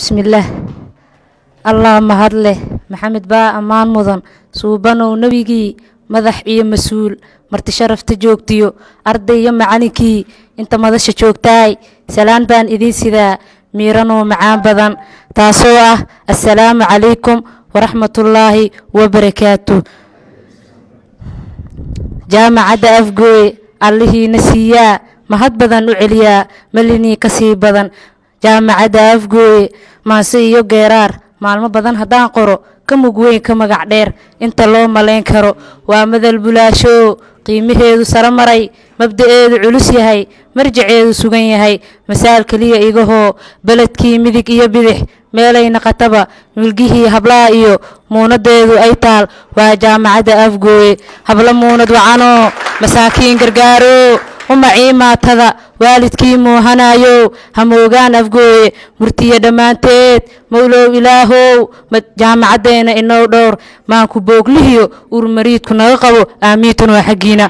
bismillaah allah mahad leh maxamed baa ammaan mudan suubanow nebigii madax iyo mas-uul marti sharafta joogtiyo arday iyo macalinkii inta madasha joogtaay salaan baan idiin sidaa miiranoo macaan badan taasoo ah assalaamu calaykum waraxmatullaahi wabarakaatu jaamacadda afgooye allihiina siiyaa mahad badan u celiyaa malinii ka sii badan jaamacadda afgooye maase iyo geeraar maalmo badan haddaan qoro ka mug weyn ka magac dheer inta loo malayn karo waa madal bulaashoo qiimaheedu saro maray mabda'eedu culus yahay marjaceedu sugan yahay masaal keliya igahoo beledkii midig iyo bidix meelay naqataba milgihii hablaha iyo muunadeedu ay taal waa jaamacadda afgooye hablo muunad wacanoo masaakiin gargaaro umacii maatada waalidkii muuhanayow hamoogaan afgooye murtiya dhammaanteed mowlow ilaahow jaamacaddeena inoo dhowr maanku booglihiyo urmariidku naga qabo aamiintun waa xaggiina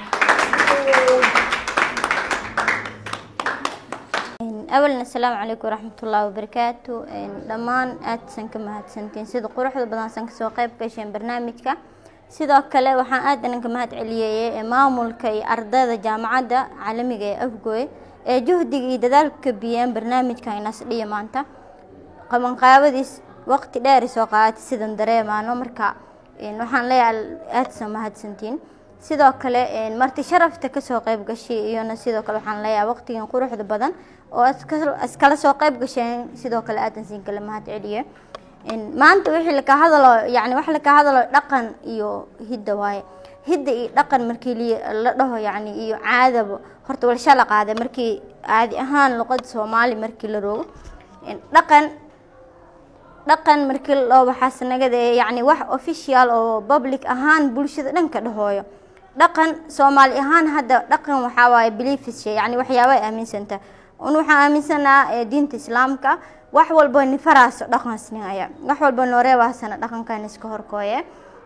awalan assalaamu calaykum waraxmatullaahi wabarakaatu dhammaan aadsan ka mahadsantiin sida quruxda badan san kasoo qayb gasheen barnaamijka sidoo kale waxaan aad inanka mahad celiyeeyey maamulka iyo ardayda jaamacadda caalamiga ee afgooye ee juhdiga iyo dadaalka ka biyeen barnaamijka inasdhiya maanta qabanqaabadiis waqti dheer soo qaadatay sidan dareemaano marka waxaan leeyahay aadsan mahadsantiin sidoo kale marti sharafta kasoo qayb gashay iyona sidoo kale waxaan leeyahay waqtigan quruxda badan oo iskala soo qayb gasheen sidoo kale aadan siin kale mahad celiye maanta wixii laka hadalo yani wax laka hadalo dhaqan iyo hidda waaye hidda iyo dhaqan markii la dhaho yani iyo caadaba horta walsha la qaaday markii caadi ahaan luqada soomaali markii la roogo dhaqan dhaqan markii la dhaho waxaas nagada yani wax official oo public ahaan bulshada dhan ka dhahooyo dhaqan soomaali ahaan hadda dhaqan waxaa waaye beliefs yani waxyaaba ay aaminsanta un waxaan aaminsanaa diinta islaamka wax walba nifaraaso dhaqansningaya wax walba nooreebaasana dhaqankan iska horkooye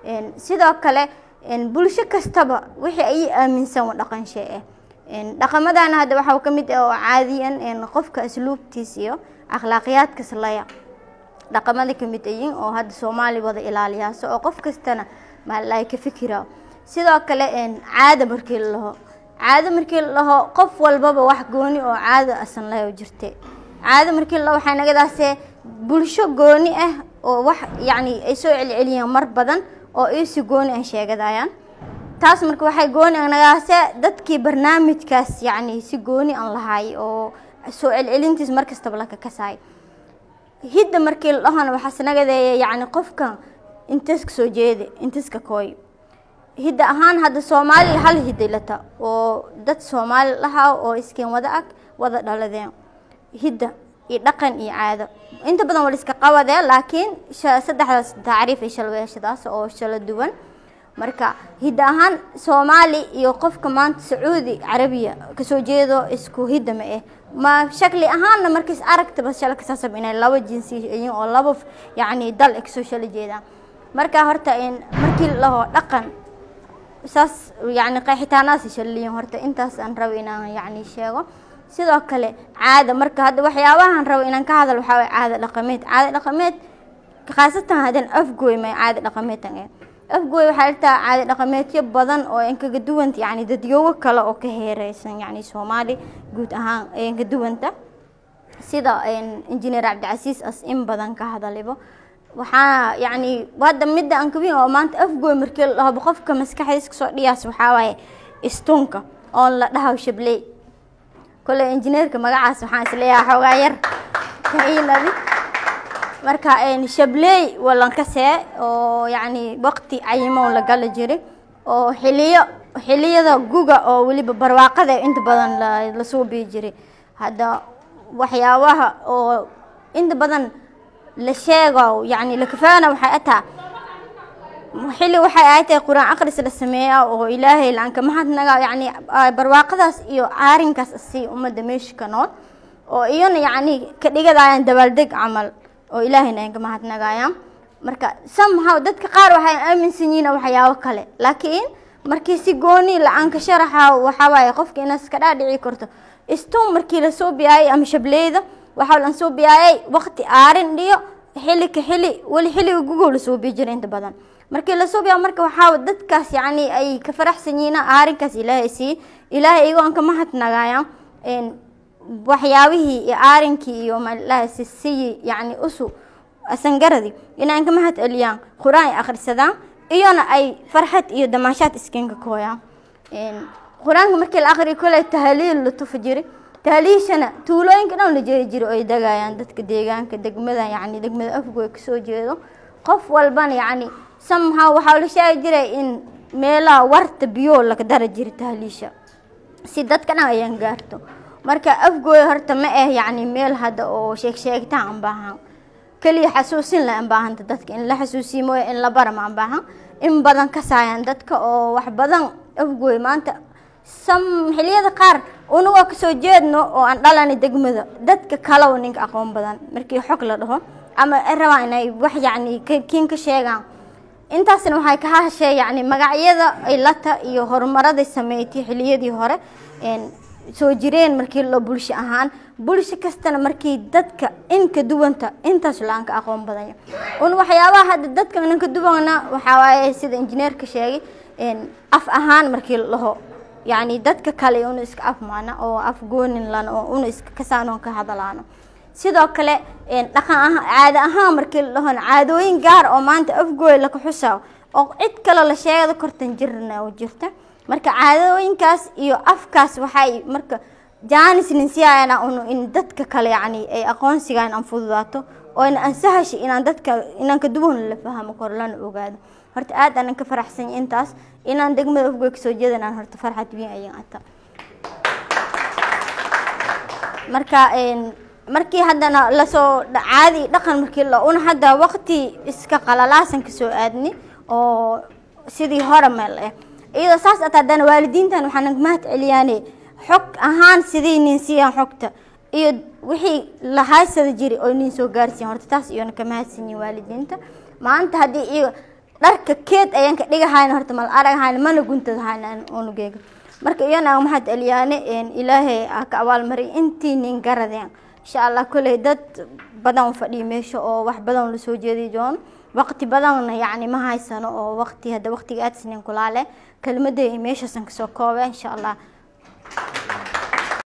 sidoo kale bulsho kastaba wixii ay aaminsan wa dhaqanshe ah dhaqamadana hadda waxaa ka mid ah oo caadiyan qofka asluubtiis iyo akhlaaqiyaadkas laya dhaqamada ka mid ayiin oo hadda soomaali wada ilaaliyaaso oo qof kastana maalaay ka fikira sidoo kale caada markii la laho caado markii la dhaho qof walbaba wax gooni oo caado asan layo jirte caado markii la waxay nagadaasee bulsho gooni ah oo wax yacni ay soo celceliyeen mar badan oo iisi gooni ah sheegadayaan taas marka waxay gooni ah nagadaasee dadkii barnaamijkaas yacni si gooni aan lahaay oo soo celcelintiis mar kastaba laka kasaay hidda markii la dhahona waxaas nagadeeya yacni qofkan intaska soo jeeda intaska kooy hidda ahaan hadda soomaali hal hidday lata oo dad soomaali lahaa oo iskeen wada ag wada dhaladeen hidda iyo dhaqan iyo caado inta badan wala iska qawadee laakiin saddexdaas tacriif ay shalweeshadaas oo shala duwan marka hidda ahaan soomaali iyo qofka maanta sacuudi carabiya kasoo jeedo isku hidda ma ah ma shakli ahaanna markiis aragtaba shala kasaasab inay laba jinsi yihiin oo laba yacni dal ay kasoo shala jeedaan marka horta markii laho dhaqan saas yacni qeexitaanaasi shaliyin horta intaas aan rabo inaan yacni sheego sidoo kale caada marka hadda waxyaabahan rabo inaan ka hadal waxaa waye caada dhaqameed caada dhaqameed khaasatan hadan afgooy may caada dhaqameedtan ee afgooy waxaa jirtaa caada dhaqameedyo badan oo inkaga duwanta yacni dadyoogo kale oo ka heereysan yacni soomaali guud ahaan inka duwanta sida injineer cabdicasiis as in badan ka hadalibo waxaa yacni hadda midda aan kabin oo maanta afgooy markii la dhahaba qofka maskaxdiis kasoo dhiyaas waxaa waaye istuunka oon la dhahaw shabley kole injineerka magacaas waxaan isleeyahay xoogaa yar kainabi marka shabley walankasee oo yacni waqti cayimow la gala jiray oo xiliyo xiliyada guga oo weliba barwaaqada inta badan la suubii jiray hadda waxyaabaha oo inta badan la sheego yacni lakafaana waxay ataa xilli waxay ahay tahay qur-aan aqris la sameeya oo ilaahay laanka mahadnaga yacni barwaaqadaas iyo caarinkaas si ummadda meesha ka nool oo iyana yacni ka dhigadayaan dabaaldeg camal oo ilaahayna ay ka mahadnagayaan marka somehow dadka qaar waxay aaminsan yihiin waxyaabo kale laakiin markii si gooni la-aan ka sharaxa waxaa waaye qofka inaad iska dhaadhici karto istuun markii lasoo biyaayay ama shableyda waxaa lan suubiyaayay waqti aarin dhiyo xili ka xili weli xiliga gugoo la suubiyo jira inta badan markii la suubiyaa marka waxaa dadkaas yacni ay ka faraxsan yihiin aarinkaas ilaahay sii ilaahay iyagoon ka mahadnagaayaan waxyaabihii iyo aarinkii iyo malahaasi siyi yacni usu asangaradii inaan ka mahad celiyaan qur-aan ay akhrisadaan iyona ay farxad iyo damaashaad iskinka ka hooyaan qur-aanka markii la akhriyo koley tahliil la tufa jiri tahliishana tuulooyinka dhan la jeedi jiro ay degayaan dadka deegaanka degmada yacni degmada afgoy kasoo jeedo qof walbana yacni somehow waxaa la sheegi jiray in meelaha warta biyo laga dara jira tahliisha si dadka dhan ayaan gaarto marka afgooy horta ma ah yacni meel hadda oo sheeg sheegitaan aan baahan keliya xasuusin la aan baahanta dadka in la xasuusiyo mooye in la bara ma aan baahan in badan ka saayaan dadka oo wax badan afgooy maanta sam xiliyada qaar unagoo kasoo jeedno oo aan dhalani degmada dadka kaleoo ninka aqoon badan markii xog la dhaho ama ay rabaan inay wax yacni kiin ka sheegaan intaasna waxay ka hashee yacni magacyada ay lata iyo horumaraday sameeytay xiliyadii hore soo jireen markii loo bulsho ahaan bulsho kastana markii dadka in ka duwanta intaas la-aan ka aqoon badanya un waxyaabaha hadda dadka inan ka duwana waxaa waaye sida injineerka sheegay af ahaan markii laho yacni dadka kale una iska afmaana oo af goonin lana oo una iska kasaanoon ka hadalaano sidoo kale dhaqan ahaan caado ahaan markii la dhahona caadooyin gaar oo maanta afgooy laka xusaa oo cid kale la sheegada kortan jirna oo jirta marka caadooyinkaas iyo afkaas waxay marka jaanis ninsiyaana unu in dadka kale yacni ay aqoonsigaan aan fududaato oo in aan sahashay inaan dadka inaan ka duwan la fahmo kor lana ogaado horta aad aanan ka faraxsan intaas inaan degmada afgooy kasoo jeedan aan horta farxad weyn ayaan ata marka markii haddana lasoo caadi dhaqan markii la una hadda waqti iska qalalaasan kasoo aadni oo sidii hore meel eh iyadoo saas at haddana waalidiintan waxaan mahad celiyaane xog ahaan sidii nin siiyaan xogta iyo wixii la haysada jiri oo nin soo gaarsiiyan horta taas iyona ka mahadsanyihin waalidiinta maanta haddii iyo dharka keed ayaan ka dhigahayn horta mal aragahayn mana guntadahayn unugeega marka iyana aan mahad celiyaane ilaahay aa ka abaalmariy intii nin garadeen insha allah koley dad badan fadhiyo meesha oo wax badan lasoo jeedi doono waqti badanna yacni ma haysano oo waqti hadda waqtiga aad sinin kulaale kelmadda meeshaasan kasoo koobe insha allah